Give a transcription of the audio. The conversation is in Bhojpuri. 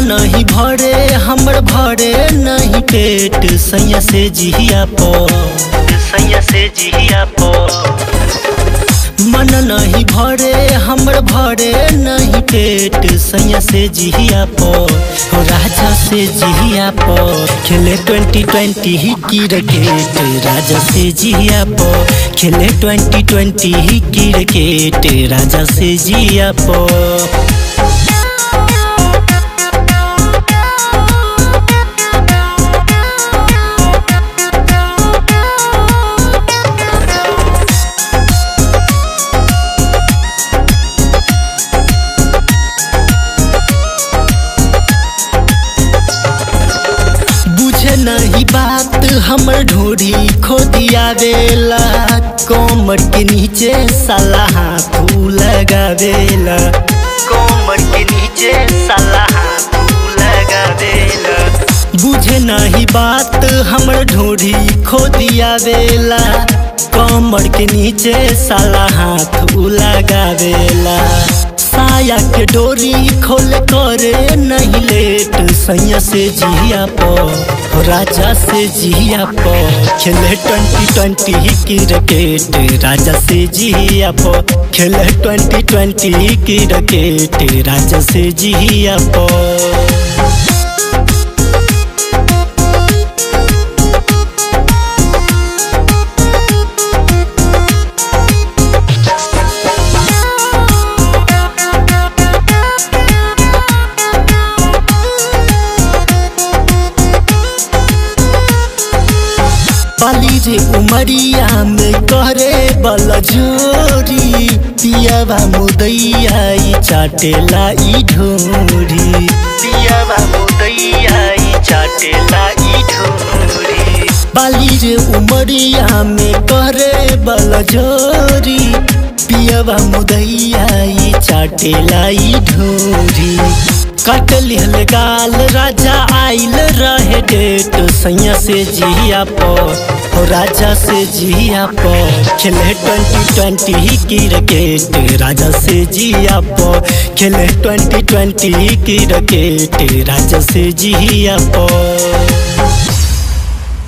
नहीं भरे हमर भरे नहीं पेट सैया से जिया पो सैया से जिया पो मन नहीं भरे हमर भरे नहीं पेट सैया से जिया पो हो राजा से जिया पो खेले ट्वेंटी ट्वेंटी ही क्रिकेट राजा से जिया पो खेले ट्वेंटी ट्वेंटी ही क्रिकेट राजा से जिया पो बुझे नहीं बात हमर ढोरी खो दिया देला कोमर के नीचे साला हाथ लगावेला कोमर के नीचे साला हाथ लगावेला बुझे नहीं बात हमर ढोरी खो दिया देला कमर के नीचे साला हाथ लगावेला साया के डोरी खोल करे नहीं लेट सैया से जिया पो हो राजा से जिया पो खेले ट्वेंटी ट्वेंटी क्रिकेट राजा से जिया पो खेले ट्वेंटी ट्वेंटी क्रिकेट राजा से जिया पो पाली रे उमरिया में करे बल जोरी पियावा मुदैया ई चाटेला ई ढोरी पियावा मुदैया ई चाटेला ई ढोरी बाली रे उमरिया में करे बल जोरी पियावा मुदैया ई चाटेला ई ढोरी कट लिहल गाल राजा आइल रहे डेट सैया से जिया पो हो राजा से जिया पो खेले ट्वेंटी ट्वेंटी क्रिकेट राजा से जिया पो खेले ट्वेंटी ट्वेंटी क्रिकेट राजा से जिया पो